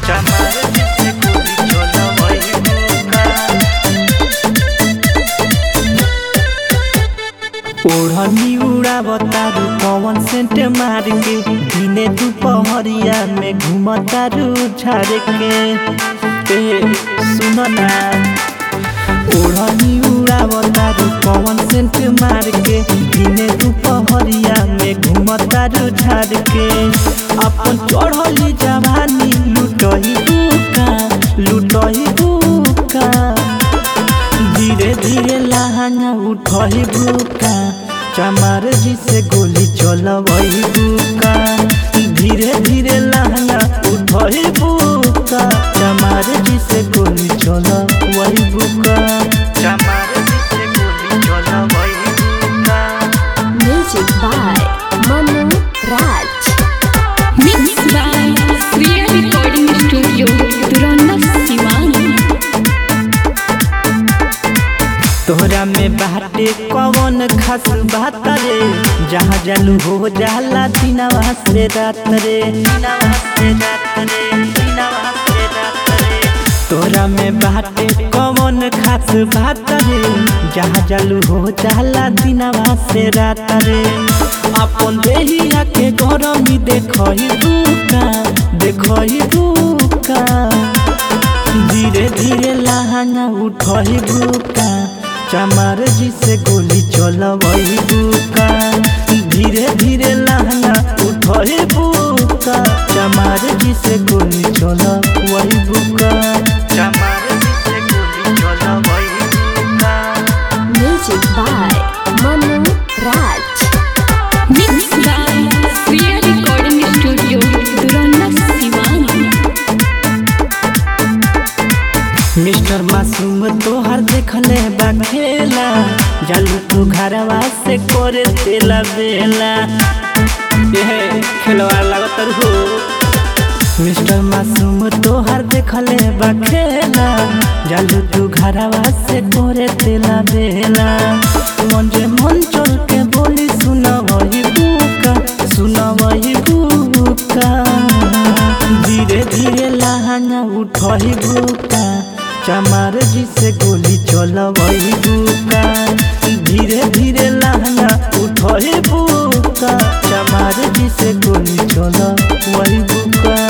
चमार जिसे गोली चलवई बुका ओढ़नी उड़ावतारू पवन सेंट मार के दिने दुपहरिया में घूमतारू झाड़ के ए सुन ना ओढ़नी उड़ावतारू पवन सेंट मार के दिने दुपहरिया में घूमतारू झाड़ के अपन चढ़ली जवानी लुटही बुका लुटही बुका धीरे धीरे लहंगा उठही बुका चमार जी से गोली चलवही बुका धीरे धीरे लहंगा उठही बुका चमार जी से गोली चलवही बुका चमार जी से गोली चलवही बुका Music by Manu Raj. Mixed by Sriya Recording Studio, Duranda Siwani. तोहरा में बाटे कौन खास बात रे जहाँ जालू हो जाला दिनवा से रात रे दिनवा से रात रे दिनवा से रात रे तोहरा में बाटे कौन खास बात रे जहाँ जालू हो जाला दिनवा से रात रे अपन देहिया के गरमी देखही बुका देखही बुका धीरे धीरे लहंगा उठही बुका चमार जी से गोली चलवही बुका धीरे धीरे लहंगा उठही बुका चमार जी से गोली चलवही बुका चमार जी से गोली चलवही बुका Music by Manu Raj. Mixed by Sriya Recording Studio, Duranda Siwani. Mister मासूम तोहर देखले बा खेला जालू तू घरवा से करे तेला बेला ये खेलवा लागत हो मिस्टर मासूम तोहर देखले बा खेला जालू तू घरवा से करे तेला बेला मन जे मन चल के बोली सुना वही बुका सुना वही बुका धीरे धीरे लहंगा उठही बुका चमार जी से गोली चलवही बुका धीरे धीरे लहंगा उठही बुका चमार जी से गोली चलवही बुका